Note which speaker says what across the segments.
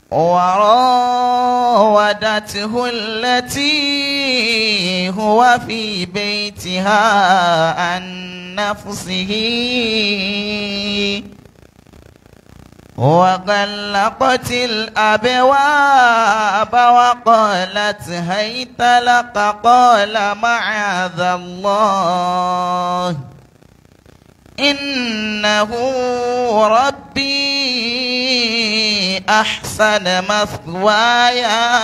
Speaker 1: وراودته التي هو في بيتها عن نفسه وغلقت الأبواب وقالت هيت لك قال معاذ الله إنه ربي أحسن مثواي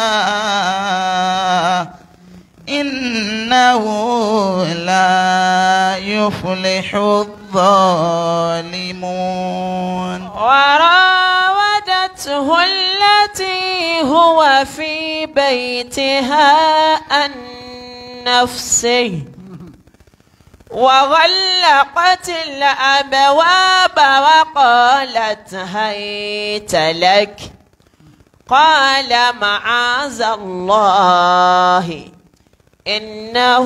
Speaker 1: إنه لا يفلح الظالمون
Speaker 2: وراودته التي هو في بيتها عن نفسه وغلقت الأبواب وقالت هيت لك قال معاذ الله إنه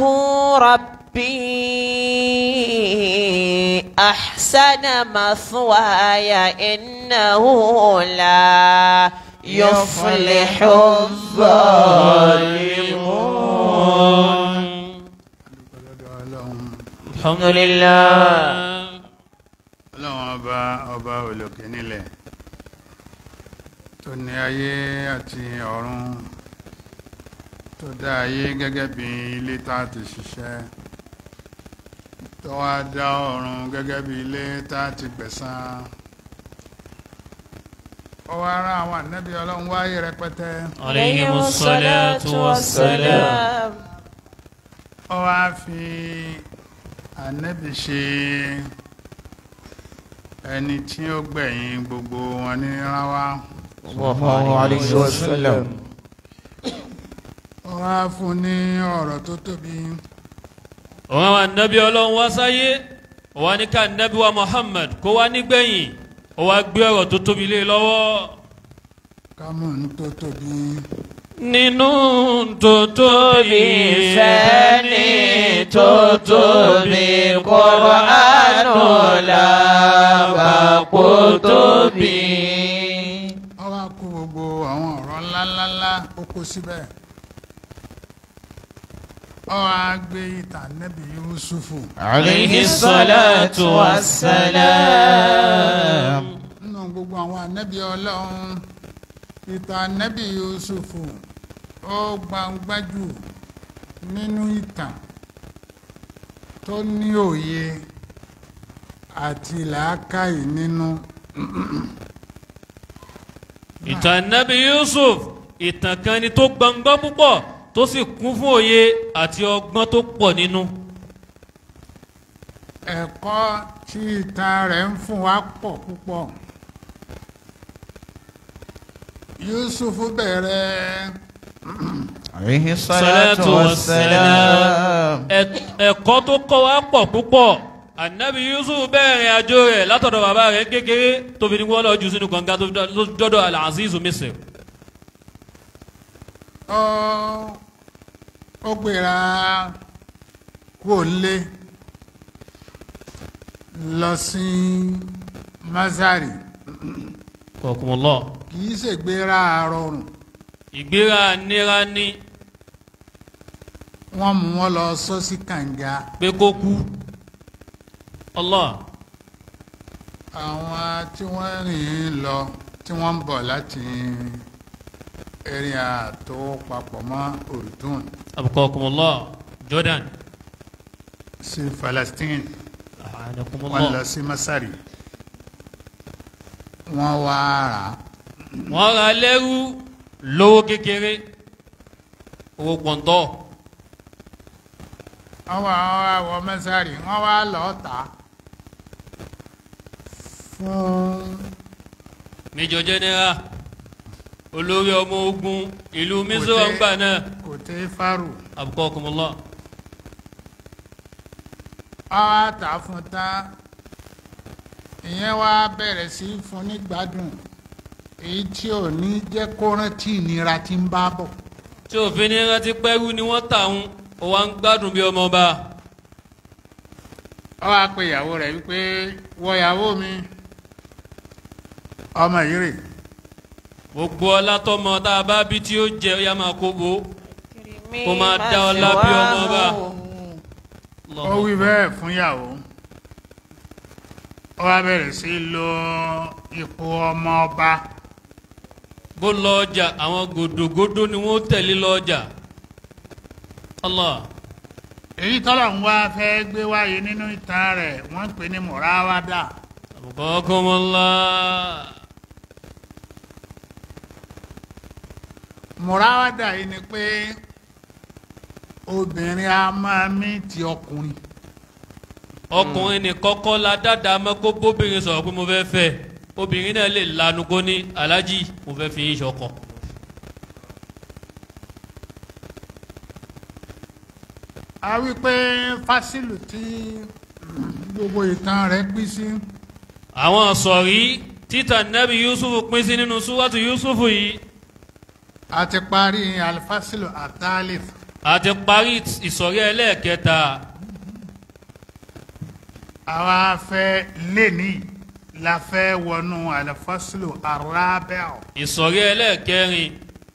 Speaker 2: ربي أحسن مثواي إنه لا يفلح الظالمون الحمد لله
Speaker 3: ọlọ́run ọba ọba olókè nílẹ̀ tó ní ayé àti ọ̀run tó dá ayé gẹ́gẹ́ bí ilé tá a ti ṣiṣẹ́ tó wá dá ọ̀run gẹ́gẹ́ bí ilé tá a ti gbẹ̀san ó wá rán àwọn ànábì ọlọ́run wáyé rẹpẹtẹ
Speaker 4: عليهم الصلاة والسلام
Speaker 3: ó wá fi ànábì ṣe ẹni tí ó gbẹ̀yìn gbogbo wọn ní ráwá
Speaker 1: الله عليه وسلم
Speaker 3: ó wá fún ní ọ̀rọ̀ tó tóbi
Speaker 4: òun àwọn ànábì ọlọ́run wá sáyé ó wá ní ká ànábì wa Muhammad kó wá nígbẹ̀yìn ó wá gbé ọ̀rọ̀ tó tóbi lé lọ́wọ́
Speaker 3: kámú ní tó tóbi
Speaker 4: nínú tó tóbi
Speaker 2: fẹ́ni tó tóbi Kùránù lábàpò tóbi.
Speaker 3: ó wá kó gbogbo àwọn ọ̀rọ̀ ńláńláńlá ó kó síbẹ̀ ó wá gbé ìtàn nẹ́bí Yusufu
Speaker 1: عليه الصلاة والسلام
Speaker 3: nínú gbogbo àwọn ànẹ́bí ọlọ́run ìtàn nẹ́bí Yusufu ó gbangbájú nínú ìtàn tó ní òye àti làákàyè nínú
Speaker 4: ìtàn ànábì Yusuf ìtàn kan ni tó gbọngbọ́n púpọ̀ tó sì kún fún òye àti ọgbọ́n tó pọ̀ nínú
Speaker 3: ẹ̀kọ́ tí ìtàn rẹ̀ ń fún wa pọ̀ púpọ̀ Yusufu bẹ̀rẹ̀
Speaker 1: عليه
Speaker 4: Salatu
Speaker 1: الصلاة والسلام
Speaker 4: Ẹ- ẹ̀kọ́ tó kọ́ wa pọ̀ púpọ̀ ànábì Yusuf bẹ̀rẹ̀ àjò rẹ̀ látọ̀dọ̀ bàbá rẹ̀ kékeré tó fi ní wọ́n lọ jù sínú kànga tó fi dọ́- dọ́dọ̀ Al-Azizu Misr
Speaker 3: ó ó gbéra kúrò lé lọ sí Mazari
Speaker 4: kọ̀ọ̀kùnmọ́lọ́
Speaker 3: kì í ṣègbéra rọrùn
Speaker 4: ìgbéra nira ní
Speaker 3: wọ́n mú wọn lọ sọ sí kànga
Speaker 4: pé kó kú Allah
Speaker 3: àwọn tí wọ́n rìn lọ tí wọ́n ń bọ̀ láti area tó papọ̀ mọ́ Urdun
Speaker 4: abukọ̀ọ̀kùnmọ́lọ́ Jordan
Speaker 3: sí Palestine wọ́n lọ
Speaker 4: àhànàkùnmọ́lọ́
Speaker 3: sí Masari wọ́n wá rà á
Speaker 4: wọ́n ra lẹ́rú lówó kékeré owó pọ̀ntọ́
Speaker 3: wọ́n wá wọ́n wá wọ Masari wọ́n wá lọ́ọ́ tà á fún
Speaker 4: Major General olórí ọmọ ogun ìlú Misr
Speaker 3: Kò tẹ́-
Speaker 4: ọgbà náà
Speaker 3: kò tẹ́ fárù
Speaker 4: abukọ̀ọ̀kùnmọ́lọ́
Speaker 3: wọ́n wá tà á fún tán ìyẹn wá bẹ̀rẹ̀ sí í fún ní gbádùn èyí tí ò ní jẹ́ kó rántí ìnira tí ń bá bọ̀
Speaker 4: tí òfin ní rántí pẹ́rú ni wọ́n tà ń ó wá ń gbádùn bí ọmọ ọba
Speaker 3: ó wá pe ìyàwó rẹ̀ wípé wọ ìyàwó mi ọmọ yìí rè
Speaker 4: gbogbo ọlá tọmọ tá a bá bí tí ó jẹ ó yá máa kó bo Kó máa dá ọlá bí ọmọ bá.
Speaker 3: ó wí bẹ́ẹ̀ fún ìyàwó ó wá bẹ̀rẹ̀ sí í lo ipò ọmọ ọba
Speaker 4: bó lọ ọjà àwọn gòdògòdò ni wọn tẹ̀lé lọ ọjà Allah
Speaker 3: èyí tọ́lọ̀ ń wá fẹ́ gbé wáyé nínú ìtàn rẹ̀ wọ́n ń pè ní mùráwádà
Speaker 4: abukakumullah
Speaker 3: mùráwádà yìí ni pé obìnrin a máa mí ti ọkùnrin
Speaker 4: ọkùnrin ní kọ́kọ́ la dáadáa mọ́ kó bóbìnrin sọ̀rọ̀ pé mo fẹ́ fẹ́ obìnrin náà lè lanu kó ní aláàjì mo fẹ́ fi yín ṣọkọ.
Speaker 3: a wí pé fásilù tí gbogbo ìtàn rẹ̀ pín sí
Speaker 4: àwọn sọ̀rí títà nẹ́bí yusuf pín sí nínú súwátù yusuf yìí
Speaker 3: a ti parí alifásílù àtàlif
Speaker 4: àti parí ìsọ̀rí ẹlẹ́ẹ̀kẹta
Speaker 3: àwa fẹ́ lẹ́ni la fẹ́ wọnú alifásílù arábẹ́ọ̀
Speaker 4: ìsọ̀rí ẹlẹ́ẹ̀kẹrin.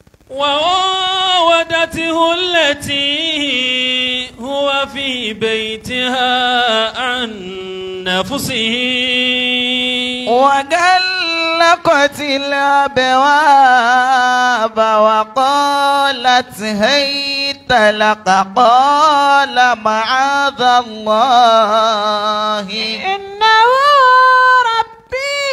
Speaker 4: وراودته التي هو في بيتها عن نفسه
Speaker 1: وغلقت الأبواب وقالت هيت لك قال معاذ الله
Speaker 2: إنه ربي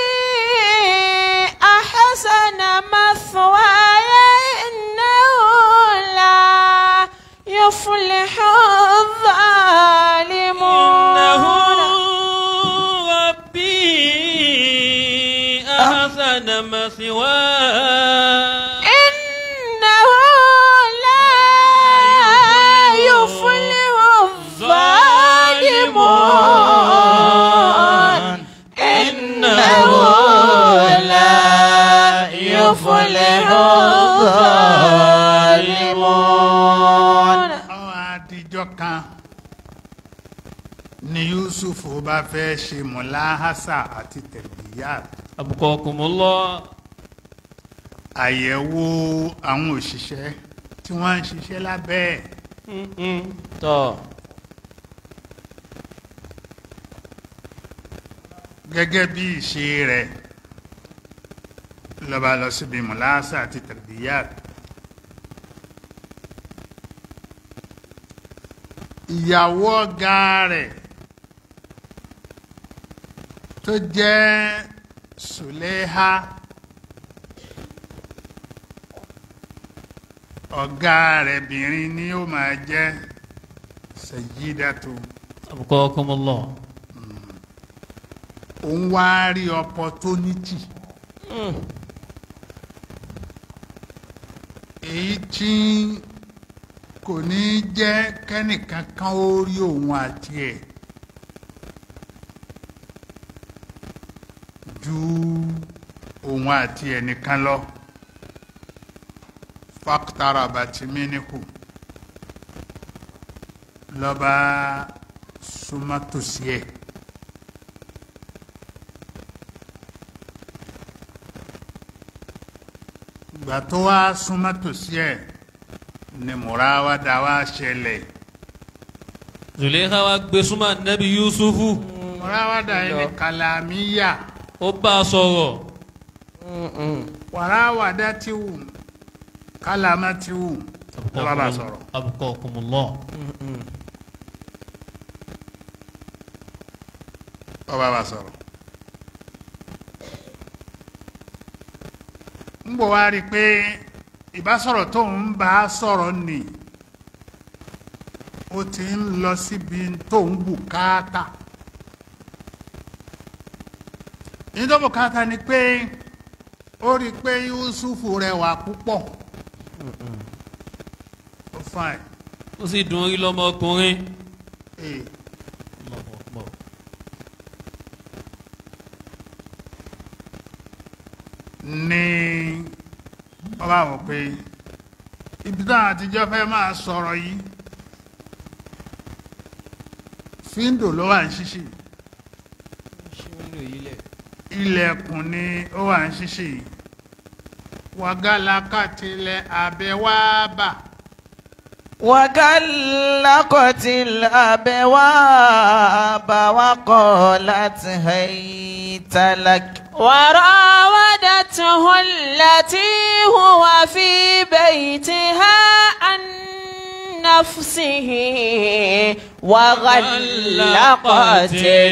Speaker 2: أحسن مثواي إنه لا يفلح الظالمون
Speaker 4: إنه ربي أحسن مثواي
Speaker 2: إنه لا يفلح الظالمون إنه لا يفلح الظالمون
Speaker 3: àwọn àdìjọ kan ni yusuf bá fẹ́ ṣe mọ̀láhásà àti tẹ̀lẹ́yàt
Speaker 4: أبقاكم الله
Speaker 3: àyẹ̀wò àwọn òṣìṣẹ́ tí wọ́n ń ṣiṣẹ́ lábẹ́ ẹ̀
Speaker 2: tọ́
Speaker 3: gẹ́gẹ́ bí ìṣe rẹ̀ lọ́ba lọ síbi mọ̀láhásà àti tẹ̀lẹ́yàt ìyàwó ọ̀gá rẹ̀ tó jẹ́ sùlẹ́hà ọ̀gá rẹ̀ bìnrin ni ó máa jẹ́ sẹ̀yídàtò
Speaker 4: أبقاكم الله
Speaker 3: òun wá rí opportunity èyí tí kò ní jẹ́ kẹ́nìkan kan ó rí òun àti ẹ̀ ju òun àti ẹ̀ nìkan lọ fàkítàrà bàtìmínìkù lọ́ba súnmọ́ tòsí ẹ̀. ìgbà tó wá súnmọ́ tòsí ẹ̀ ni mùráwádà wá ṣẹlẹ̀
Speaker 4: Zùlẹ́ká wa gbé súnmọ́ nẹ́bí Yusufu
Speaker 3: mùráwádà yìí ni kàlàmíyà
Speaker 4: ó bá a sọ̀rọ̀
Speaker 3: wàráwádà tí wù kàlàmà tí wù ló bá bá sọ̀rọ̀
Speaker 4: أبقاكم الله
Speaker 3: ló bá bá sọ̀rọ̀. ń bọ̀ wá rí i pé ìbásọ̀rọ̀ tó ń bá a sọ̀rọ̀ nì ó ti ń lọ síbi tó ń bùkátà ní tó bùkátà ni pé ó rí i pé Yusufu rẹwà púpọ̀ ó fine
Speaker 4: ó sì dùn orí lọ́mọkùnrin.
Speaker 3: ee
Speaker 4: Allahu Akbar.
Speaker 3: ní wọ́n bá wọ̀ pé ibi táwọn àtijọ́ fẹ́ máa sọ̀rọ̀ yìí fíńdò ló wà ń ṣíṣì ilẹ̀kùn ni ó wà ń ṣíṣì وغلقت الأبواب
Speaker 1: وغلقت الأبواب وقالت هيت لك
Speaker 2: وراودته التي هو في بيتها عن نفسه وغلقت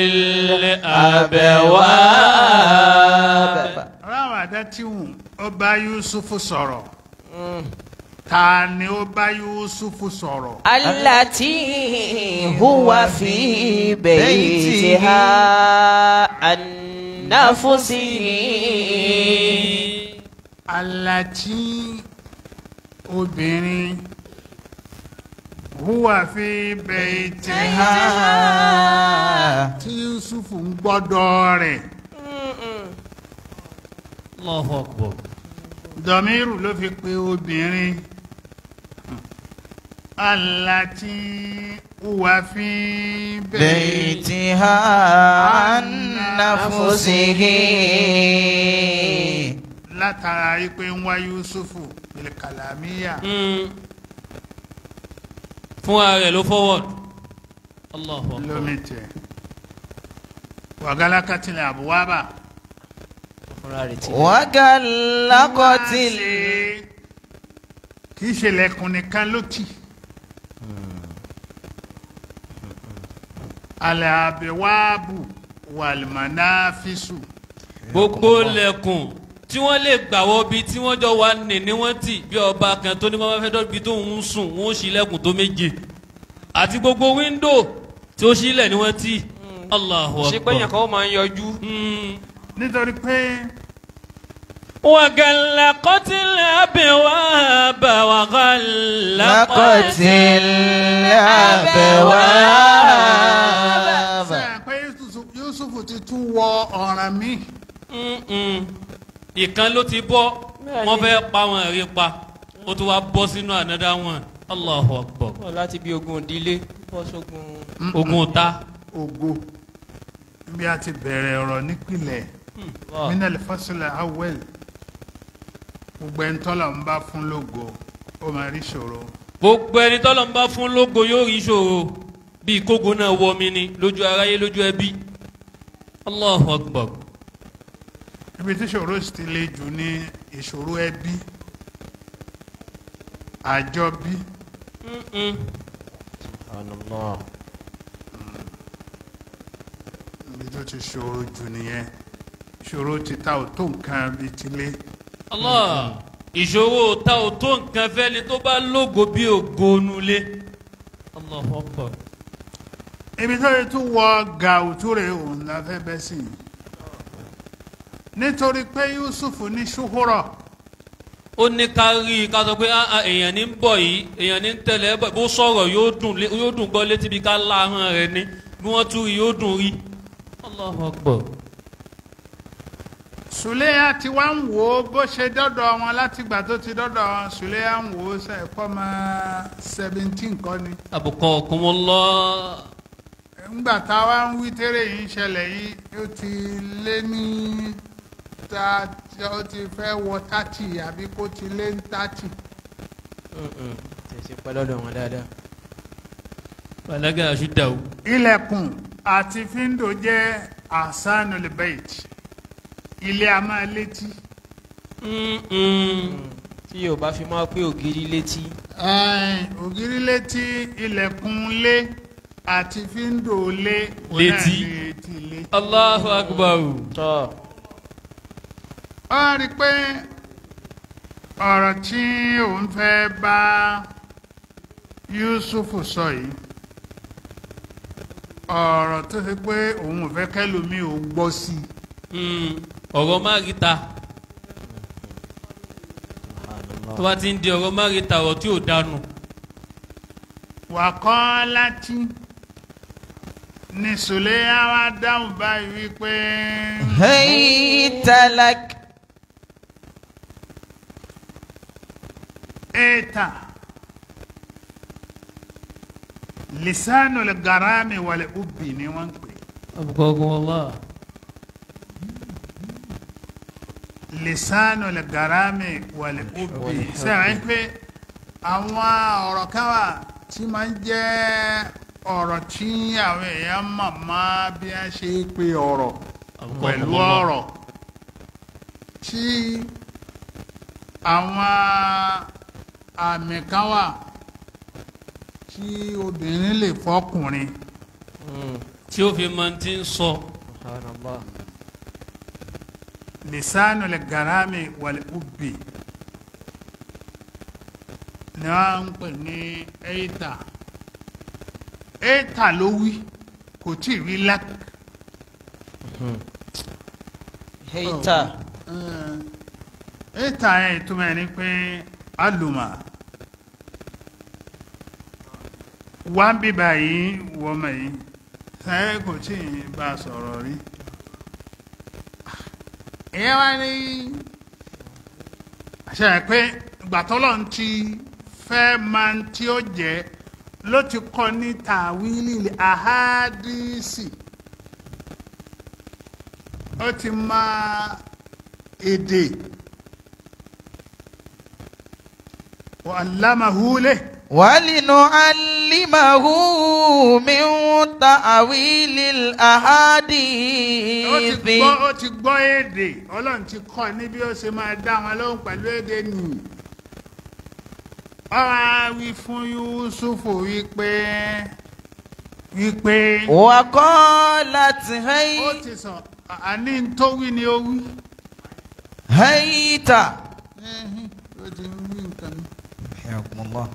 Speaker 2: الأبواب
Speaker 3: ráwàdátìhùn ó bá Yusufu sọ̀rọ̀ ta ni ó bá Yusufu sọ̀rọ̀
Speaker 2: التي هو في بيتها عن نفسه
Speaker 3: aláti obìnrin huwa fi baytiha tí Yusufu ń gbọ́dọ̀ rẹ̀
Speaker 4: Allahu akbar.
Speaker 3: dọ̀míìrù ló fi pe obìnrin aláti huwa fi baytiha.
Speaker 1: بيتها عن نفسه
Speaker 3: látara ipe ń wá yusufu bilkalamiya
Speaker 4: Mm. fún ara rẹ̀ ló forward. Allahu akbar.
Speaker 3: lómi tẹ wàgálàkàtìlẹ àbúwábà
Speaker 1: وغلقت ال-
Speaker 3: kì í ṣe lẹ̀kùn nìkan ló tì alẹ àbẹwàbù wàlìmọ̀náfísù
Speaker 4: gbogbo lẹ̀kùn tí wọ́n lè gbàwọ́ bí tí wọ́n jọ wà ní ní wọ́n tì bí ọba kan tó ní bàbá fẹ́ dọ́bi tó ń sùn wọ́n ṣí lẹ̀kùn tó méje àti gbogbo wíńdò tí ó ṣílẹ̀ ni wọ́n tì Allahu
Speaker 2: ṣe pé yẹn
Speaker 4: akbar.
Speaker 2: kan ó máa ń yọjú.
Speaker 4: Mm.
Speaker 3: nítorí pé
Speaker 4: وغلقت الأبواب وغلقت
Speaker 1: لقت الأبواب
Speaker 3: sẹ́yìn pé Yusufu- yusufu ti tún wọ ọ̀ràn mi
Speaker 4: Mm-mm. ìkan ló ti bọ́
Speaker 2: Bẹ́ẹ̀ni.
Speaker 4: wọ́n fẹ́ pa wọn rí pa ó tún wá bọ́ sínú ànádá wọn Allahu akbar
Speaker 2: Bọ́ láti bí ogun ìdílé bọ́ sógun.
Speaker 4: ogun ta
Speaker 3: ògo bí a ti bẹ̀rẹ̀ ọ̀rọ̀ nípìnlẹ̀
Speaker 2: Wà.
Speaker 3: minal fasila awel gbogbo ẹni tọ́lọ̀ ń bá fún lógo ó máa rí ṣòro
Speaker 4: gbogbo ẹni tọ́lọ̀ ń bá fún lógo yóò rí ìṣòro bíi kógo náà wọ mi ni lójú aráyé lójú ẹbí Allahu akbar
Speaker 3: ibi tí ṣòro sì ti le jù ní ìṣòro ẹbí àjọbí
Speaker 4: Mm-mm.
Speaker 3: ibi tó ti ṣòro jù nìyẹn ṣòro ti ta ò tó nǹkan bíi tilé
Speaker 4: Allah ìṣòro ta ò tó nǹkan fẹ́ ni tó bá lógo bí ògo nulẹ̀ Allahu akbar
Speaker 3: ibi tó ti tún wọ gàùtú rẹ̀ òun la fẹ́ bẹ́ sí i nítorí pé Yusuf ní ṣúhúrọ̀
Speaker 4: ó ní ká rí i ká sọ pé "Ah, ah, èèyàn ní ń bọ̀ yìí èèyàn ní ń tẹ̀lé ẹ bọ̀ bó sọ̀rọ̀ yóò dùn lé- yóò dùn gbọ́ létí bí ká láhàn rẹ̀ ní bí wọ́n tún rí yóò dùn rí. Allahu Akbar.
Speaker 3: Sùlẹ́yà ti wá ń wò ó bó ṣe dọ́dọ̀ wọn látìgbà tó ti dọ́dọ̀ wọn Sùlẹ́yà ń wò ó sẹ́ẹ̀kọ́ máa seventeen kọ́ ni.
Speaker 4: Abukakumullah.
Speaker 3: ńgbà táwa ń wí tẹ́rẹ̀ yìí ń ṣẹlẹ̀ yìí ó ti lé ní ta ó ti fẹ́ wọ thirty àbí kó ti lé ní thirty.
Speaker 2: tẹ̀sí pẹ́ lọ́dọ̀ wọn dáadáa.
Speaker 4: Balaga aṣídàwó.
Speaker 3: ilẹ̀kùn àti fíńdò jẹ́ asanul bait ilé a máa létí.
Speaker 2: tí yóò bá fi máa pé ògiri létí.
Speaker 3: Ẹ̀ẹ́n, ògiri létí ilẹ̀kùn lé àti fíńdò lé òun náà
Speaker 4: Létí.
Speaker 3: ní etí lé.
Speaker 4: Allahu Akbar.
Speaker 2: tọ́
Speaker 3: ó rí i pé ọ̀rọ̀ tí òun fẹ́ bá Yusuf sọ yìí ọ̀rọ̀ tó ṣe pé òun ò fẹ́ kẹ́lòmíì ò gbọ́ sí i
Speaker 4: Mm, ọ̀rọ̀ máríta tó bá ti ń di ọ̀rọ̀ máríta ọ̀rọ̀ tí ò dánù.
Speaker 3: wà kọ́ láti ní Sùlẹ́yà wá dáhùn báyìí wípé
Speaker 1: هيت لك
Speaker 3: ètà lisanu garami wàlẹ̀ ubbi ni wọ́n ń pè
Speaker 4: Abukakumullah.
Speaker 3: lisanu lè garami wàlẹ̀ òbí sẹ́wọ̀n pé àwọn ọ̀rọ̀ kan wà tí máa ń jẹ́ ọ̀rọ̀ tí àwọn èèyàn mọ̀ mọ́ bí a ṣe é pe ọ̀rọ̀ pẹ̀lú ọ̀rọ̀ tí àwọn àmì kan wà tí obìnrin lè fọkùnrin
Speaker 4: tí ó fi máa ti ń sọ
Speaker 2: subhanallah
Speaker 3: lisanu lè garami wàlẹ̀ òbí ni wọ́n ń pè ní eita eita ló wí kò tí ì rí lák
Speaker 1: Heita.
Speaker 3: eita yẹn ìtumọ̀ ẹ̀ ni pé alùmọ̀ wá ń bí báyìí wọ́mọ̀ yìí sáyẹ́ kò tí ì bá a sọ̀rọ̀ rí ìyẹn wá ní àṣẹ rẹ̀ pé gbàtọ́lọ̀ ń ti fẹ́ máa ń tí ó jẹ́ ló ti kọ́ ní tàwílì àhádìsì ó ti máa èdè wàlámàhúlẹ̀
Speaker 1: ولنعلمه من تأويل
Speaker 3: ó ti
Speaker 1: الأحاديث
Speaker 3: gbọ́ ó ti gbọ́ èdè ọlọ́run ti kọ́ ní bí ó ṣe máa dá wọn lóhùn pẹ̀lú èdè nìyí ọ̀rọ̀ á wí fún Yúsúfù wípé wípé
Speaker 1: وقالت
Speaker 3: ó
Speaker 1: هي
Speaker 3: ti sọ àní tó wí ni ó wí
Speaker 1: هيت
Speaker 3: Ẹhìn, ó ti ń wí nǹkan mi.
Speaker 1: حياكم الله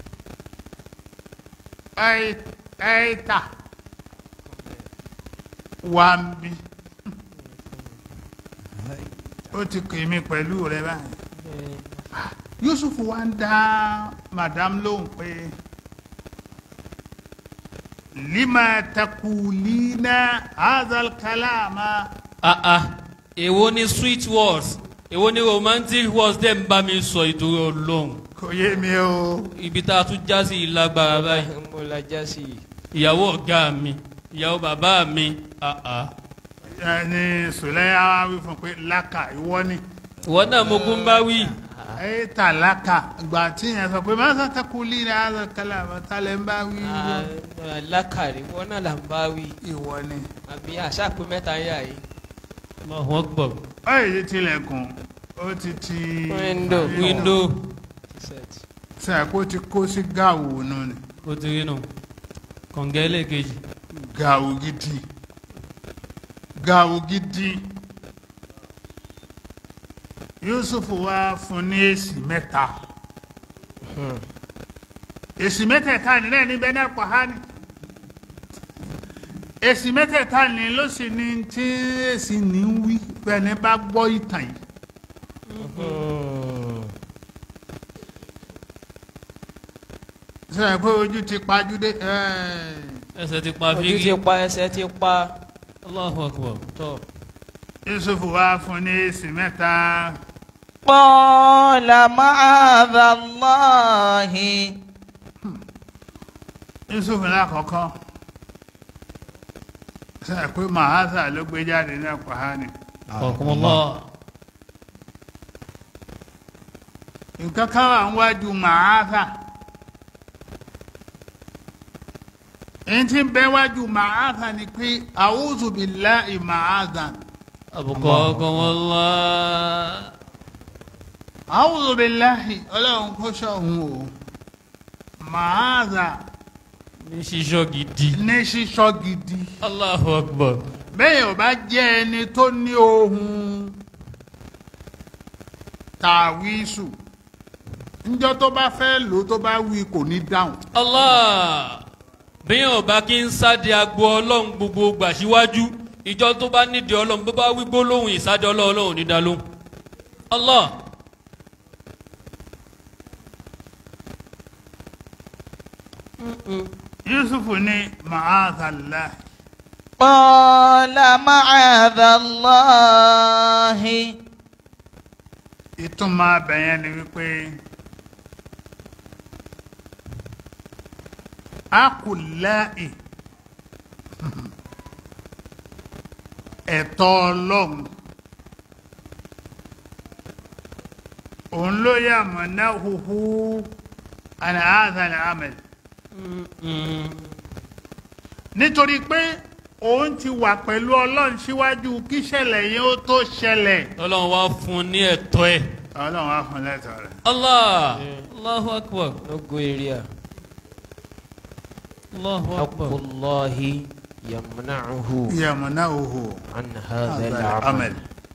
Speaker 3: Ẹ- ẹ̀ẹ́ta wà ń bí ó ti kè mí pẹ̀lú rẹ báyìí Yusuf wa ń dá madam lóhùn pé lima takulina hazal kalama
Speaker 4: ah ah èwo ni sweet words èwo ni romantic words tẹ́ ń bá mi sọ ìdúró ọlọ́run
Speaker 3: kò yé mi o
Speaker 4: ibi tá a tún já sí ìlágbára báyìí
Speaker 2: mo la já sí i
Speaker 4: ìyàwó ọ̀gá mi ìyàwó bàbá mi ah ah
Speaker 3: ẹni sùlẹ́yà wa wí fún pé lákà ìwọ ni
Speaker 4: ìwọ náà mo kún bá wí
Speaker 3: ẹ̀ẹ́ta lákà ìgbà tí yẹn sọ pé má sọ takulina hazal kalama tálẹ̀ ń bá wí
Speaker 2: Ah, lákàrí wọn náà là ń bá wí
Speaker 3: ìwọ ni.
Speaker 2: àbí àṣà pé mẹ́ta yà yìí
Speaker 4: Allahu Akbar
Speaker 3: ọ̀yẹ̀ ti tilẹ̀kùn ó ti ti
Speaker 2: Window.
Speaker 4: window
Speaker 2: set
Speaker 3: sẹ́ẹ̀kó ti kó sí gàwó nù ni
Speaker 4: ó ti rí nù kọ̀ǹgẹ́ ẹlẹ́ẹ̀kejì
Speaker 3: gàwó gidi gàwó gidi Yusuf wá fún ní èsì mẹ́ta èsì mẹ́tẹ̀ẹ̀ta nílẹ̀ níbẹ̀ náà pọ̀ há ni èsì mẹ́tẹ̀ẹ̀ta ní ló sì ní tí èsì ní ń wí bẹ́ẹ̀ ni bá gbọ́ ìtàn yìí sẹ́yìn pé ojú ti pajúdé ẹ́ẹ̀.
Speaker 4: ẹsẹ̀ ti pa
Speaker 2: ojú
Speaker 4: fírí
Speaker 2: ti pa ẹsẹ̀ ti pa
Speaker 4: Allahu Akbar tọ́
Speaker 3: Yusuf wá fún ní èsì mẹ́ta
Speaker 1: قال معاذ الله
Speaker 3: Yusuf lákọ̀ọ́kọ́ sẹ́yìn pé mahasa ló gbé jáde ní Al-Qur'ani
Speaker 4: ọkùnmọ́lá
Speaker 3: nǹkan kan wà níwájú mahasa èyí tí ń bẹ wájú mahasa ni pé a'udhu billahi mahasa
Speaker 4: àbùkọ́ ọkùnmọ́lá
Speaker 3: a'udhu billahi ọlọ́run kó ṣọ̀hún o mahasa
Speaker 4: ní ṣíṣọ́ gidi
Speaker 3: ní sísọ gidi.
Speaker 4: Allahu Akbar
Speaker 3: bẹ́ẹ̀ ò bá jẹ́ ẹni tó ní ohun tàwísù níjọ́ tó bá fẹ́ lò tó bá wí kò ní dáhùn.
Speaker 4: Allah bí yóò bá kí ń sáde agbo ọlọ́run gbogbo gbà síwájú ìjọ tó bá nídìí ọlọ́run bó bá wí gbólóhùn ìsáde ọlọ́run ọlọ́run ò ní dá lóhùn Allah
Speaker 3: Yusuf ní ma'azallah
Speaker 1: قال معاذ الله
Speaker 3: ìtumọ̀ abẹ̀yẹn ni wípé akùláì ẹ̀tọ́ ọlọ́run òun ló yà mọ̀ náà huhu àná àzàlẹ̀ amẹ̀l nítorí pé òun ti wà pẹ̀lú ọlọ́run síwájú kí ṣẹlẹ̀ yẹn ó tó ṣẹlẹ̀
Speaker 4: ọlọ́run wá fún un ní ẹ̀tọ́ ẹ̀.
Speaker 3: ọlọ́run á fún lẹ́tọ̀ọ́ rẹ̀.
Speaker 4: allah allahu akbar
Speaker 2: no go area
Speaker 4: allahu akbar.
Speaker 2: haqqullahi yamna'uhu
Speaker 3: yamna'uhu
Speaker 2: an hadha
Speaker 3: هذا
Speaker 2: al-amal
Speaker 3: العمل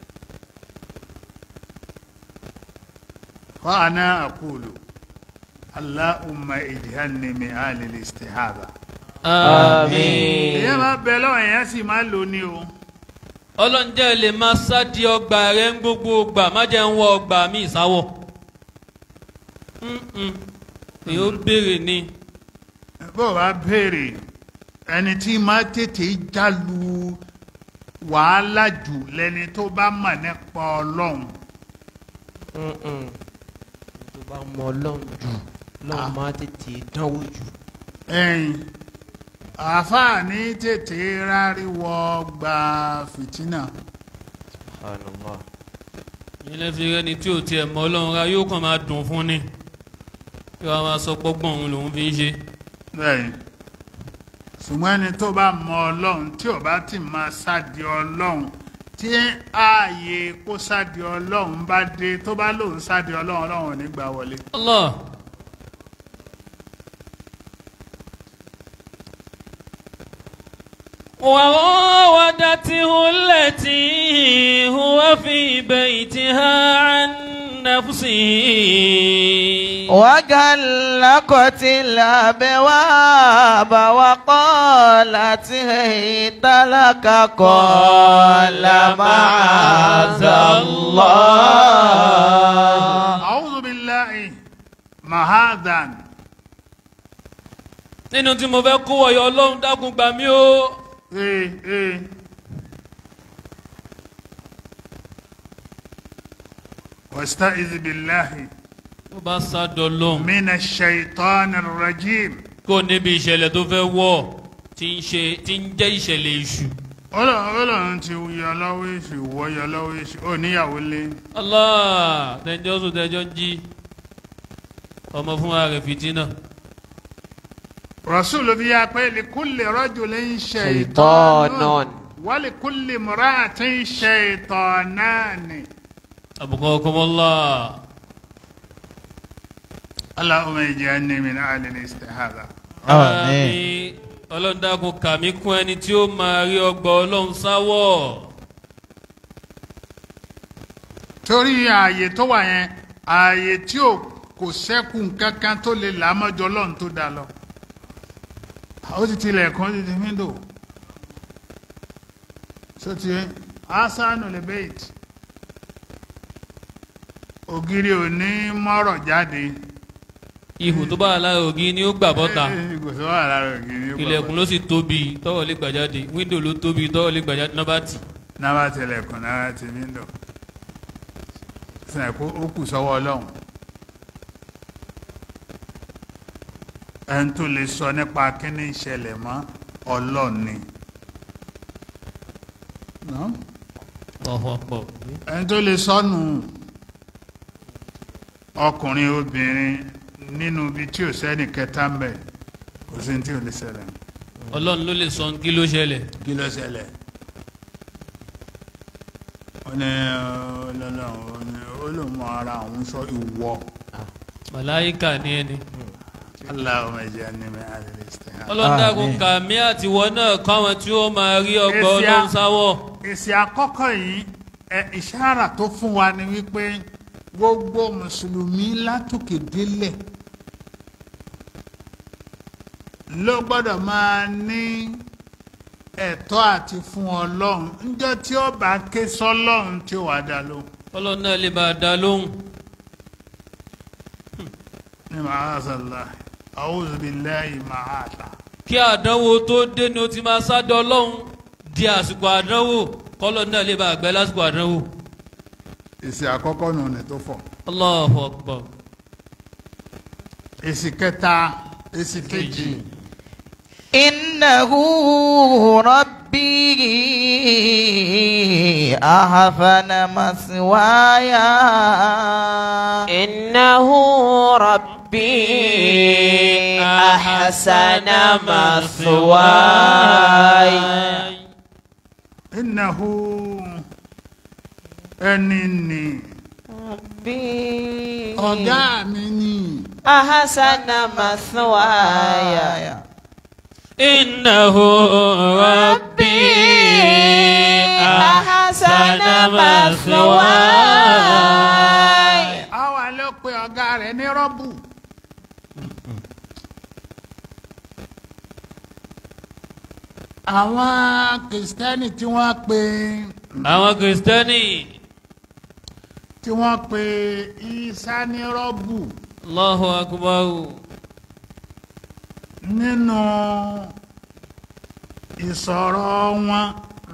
Speaker 3: وأنا أقول اللهم اجعلني من أهل الاستحابة
Speaker 2: Àmín.
Speaker 3: èyàn máa bẹ lọ́wọ́ èyàn sì máa lò ní o
Speaker 4: ọlọ́njẹ́ lè máa sádi ọgbà rẹ̀ ń gbogbo ọgbà má jẹ́ ń wọ ọgbà mi ìsáwọ̀. èyí ó béèrè ni
Speaker 3: bó o bá béèrè ẹni tí máa tètè jálu wàhálà jù lẹni tó bá mọ̀ nípa ọlọ́run
Speaker 2: Mm-mm. tó bá mọ ọlọ́run jù lọ́run máa tètè dánwò jù.
Speaker 3: ẹ̀yìn àfààní tètè ráríwọ gba fìtínà
Speaker 2: subhanallah.
Speaker 4: ilé fi rẹ́ni tí ò tiẹ̀ mọ ọlọ́run ra yóò kàn máa dùn fún ni yóò máa sọ pọ́gbọ́n òun lòún fi ń ṣe.
Speaker 3: bẹ́ẹ̀ ṣùgbọ́n ẹni tó bá mọ ọlọ́run tí ò bá ti máa sádi ọlọ́run tí ààyè kó sádi ọlọ́run bá dé tó bá lòun sádi ọlọ́run ọlọ́run ò ní gbà wọlé.
Speaker 4: Allah وراودته التي هو في بيتها عن نفسه
Speaker 1: وغلقت الأبواب وقالت هيت لك قال معاذ الله
Speaker 3: a'udhu billahi mahadan
Speaker 4: nínú tí mo fẹ́ kó wọ̀yọ̀ ọlọ́run dákun gbà mí o
Speaker 3: ee ee wasta'iz billahi
Speaker 4: tó bá sádọ̀ lọ́hùn
Speaker 3: mina shaitan rajim
Speaker 4: kó níbi ìṣẹ̀lẹ̀ tó fẹ́ wọ̀ tí ń ṣe tí ń jẹ́ ìṣẹ̀lẹ̀ èṣù
Speaker 3: ọlọ́run ọlọ́run ti yọ lọ́wọ́ èṣù wọ́ yọ lọ́wọ́ èṣù ó níyàwó lé
Speaker 4: Allah tẹjọ́ sùn tẹjọ́ jí ọmọ fún ara rẹ̀ fìtínà
Speaker 3: rasul fi yà pé likulli rajulin
Speaker 2: Shaytanan.
Speaker 3: shaytanun wa likulli imra'atin shaytanani.
Speaker 4: àbùkọ́ ọkọ̀mọ́lá
Speaker 3: اللهم اجعلني من اهل الاستحاضه
Speaker 1: Àmín.
Speaker 4: ọlọ́run dákun kà mí kún ẹni tí ó máa rí ọgbà ọlọ́run sáwọ̀
Speaker 3: torí ààyè tó wà yẹn ààyè tí ò kò sẹ́kù kankan tó lè là á mọ́jọ ọlọ́run tó dá lọ ó ti tilẹ̀ kan ó ti ti wíńdò sọtí asanu lè bẹ́ẹ̀t ògiri ò ní mọ́rọ̀ jáde
Speaker 4: ihò tó bá wà lára ògiri ni ó gbà bọ́ta
Speaker 3: kò sí wà lára ògiri ó
Speaker 4: ilẹ̀kùn ló sì tóbi tọ́wọ́ lè gbà jáde wíńdò ló tóbi tọ́wọ́ lè gbà jáde náà bá tì
Speaker 3: náà bá tilẹ̀kùn náà bá ti wíńdò sìnà kó ó kù sọ́wọ́ ọlọ́run ẹni tó lè sọ nípa kíní ìṣẹ̀lẹ̀ mọ́ ọlọ́run ni No?
Speaker 4: ọ̀họ̀ pọ̀
Speaker 3: ẹni tó lè sọnù ọkùnrin obìnrin nínú ibi tí ò sẹ́ni kẹta ń bẹ̀ kò sí ní tí ò lè ṣẹlẹ̀
Speaker 4: ọlọ́run ló lè sọ kí ló ṣẹlẹ̀
Speaker 3: kí ló ṣẹlẹ̀ ó ní ọlọ́run ó lè mọ ara òun sọ ìwọ
Speaker 4: màláyíkà ní ẹni
Speaker 3: Allahumma ij'alni min ahli al-istihada.
Speaker 4: ọlọ́run dákun
Speaker 1: Àmín.
Speaker 4: kà mí àtiwọ́ náà káwọn tí ó máa rí ọgbà
Speaker 3: Èsì
Speaker 4: ọlọ́run
Speaker 3: a-
Speaker 4: sáwọ̀
Speaker 3: èsì àkọ́kọ́ yìí ẹ ìṣára tó fún wa ni wípé gbogbo mùsùlùmí látòkè délẹ̀ ló gbọ́dọ̀ máa ní ẹ̀tọ́ àti fún ọlọ́run níjọ́ tí ó bá ké sọ́lọ́run tí ó wà dá lóhùn.
Speaker 4: ọlọ́run náà lè bá a dá lóhùn
Speaker 3: ní màásàlá a'udhu billahi màásà.
Speaker 4: kí àdánwò tó dé ni ó ti máa sádọ ọlọ́run di àsìkò àdánwò kọ́lọ́ náà lè bá a gbẹ́ lásìkò àdánwò
Speaker 3: èsì àkọ́kọ́ nù ní tó fọ̀.
Speaker 4: Allahu Akbar
Speaker 3: èsì kẹta èsì kejì.
Speaker 1: إنه ربي أحسن مثواي
Speaker 2: إنه ربي أحسن مثواي
Speaker 3: innahu ẹni ni
Speaker 2: ربي
Speaker 3: ọ̀gá mi ni
Speaker 2: أحسن مثواي
Speaker 4: إنه ربي أحسن مثواي
Speaker 3: àwa ló pe ọ̀gá rẹ̀ ní rọ́bù. àwọn kìrìsìtẹ́nì tí wọ́n pe
Speaker 4: àwọn kìrìsìtẹ́nì
Speaker 3: tí wọ́n pe Ìsá ní rọ́bù
Speaker 4: Allahu akbar
Speaker 3: nínú ìsọ̀rọ̀ wọn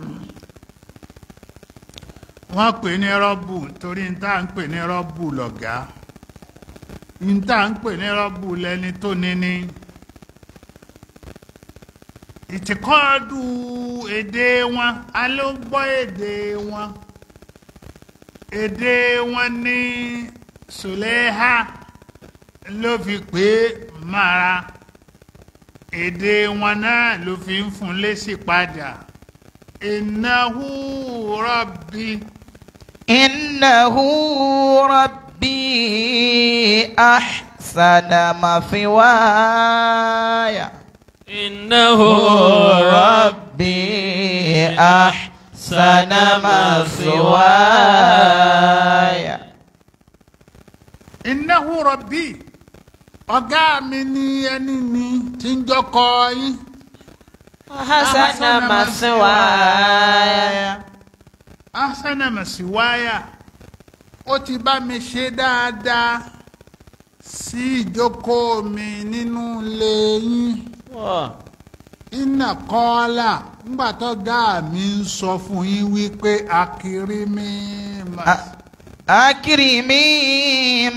Speaker 3: wọ́n pè ní rọ́bù torí n tá à ń pè ní rọ́bù lọ̀gá n tá à ń pè ní rọ́bù lẹni tó níní ìtìkọ́dù èdè wọn a ló gbọ́ èdè wọn èdè wọn ní Sùlẹ́hà ló fi pè é mara èdè wọn náà ló fi ń fún lésì padà ìnáwó rọ́bì
Speaker 1: إنه ربي أحسن مثواي
Speaker 4: إنه
Speaker 1: ربي أحسن مثواي
Speaker 3: ìnáwó rọ́bì ọ̀gá mi ní ẹni ní tí ń jọkọ yín
Speaker 2: أحسن مثواي
Speaker 3: asanamasiwaya ó ti bá mi ṣe dáadáa sí ìjókòó mi nínú ilé yín. iná kọ́ọ́là ńgbà tó gá mi ń sọ fún yín wípé akiri mi máa.
Speaker 1: أكرمي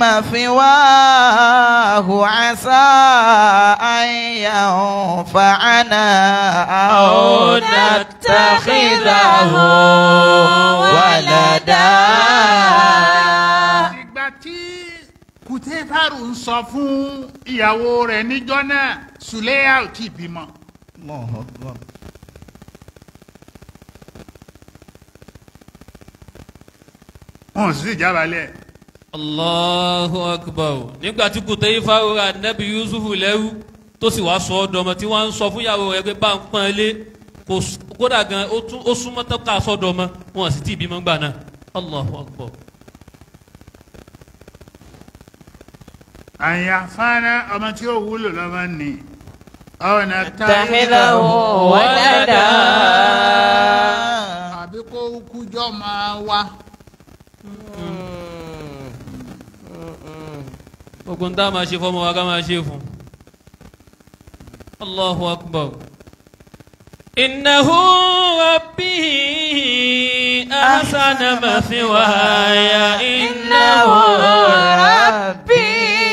Speaker 1: مثواه عسى أن ينفعنا أو نتخذه ولدا
Speaker 3: ìgbà tí kùtẹ́fàrù ń sọ fún ìyàwó rẹ̀ níjọ́ náà sùlẹ́yà ò tí ì bímọ.
Speaker 1: الله أكبر
Speaker 3: wọn ò sì sí ìjábalẹ̀.
Speaker 4: Allahu akbar nígbà tí kò tẹ́yí fáwọ́ra nẹ́bí Yusuf lẹ́rú tó sì wá sọ ọ́ dọmọ tí wọ́n ń sọ fún ìyàwó rẹ̀ pé bá ń pọ́n ilé kò s- kódà gan ó tún- ó súnmọ́ tó ká sọ́dọ̀ ọmọ wọn sì tí ì bímọ gbà náà Allahu akbar.
Speaker 3: àyàfáàná ọmọ tí ó wúlò lọ́mọ ni ọ̀nà
Speaker 2: اتخذه ولدا
Speaker 3: àbí kó kújọ́ máa wá.
Speaker 4: gbogbo ń tá a máa ṣe fọmọ wa ká máa ṣe fún Allahu akbar. innahu rabbi ahsana mathwaya innahu
Speaker 1: ربي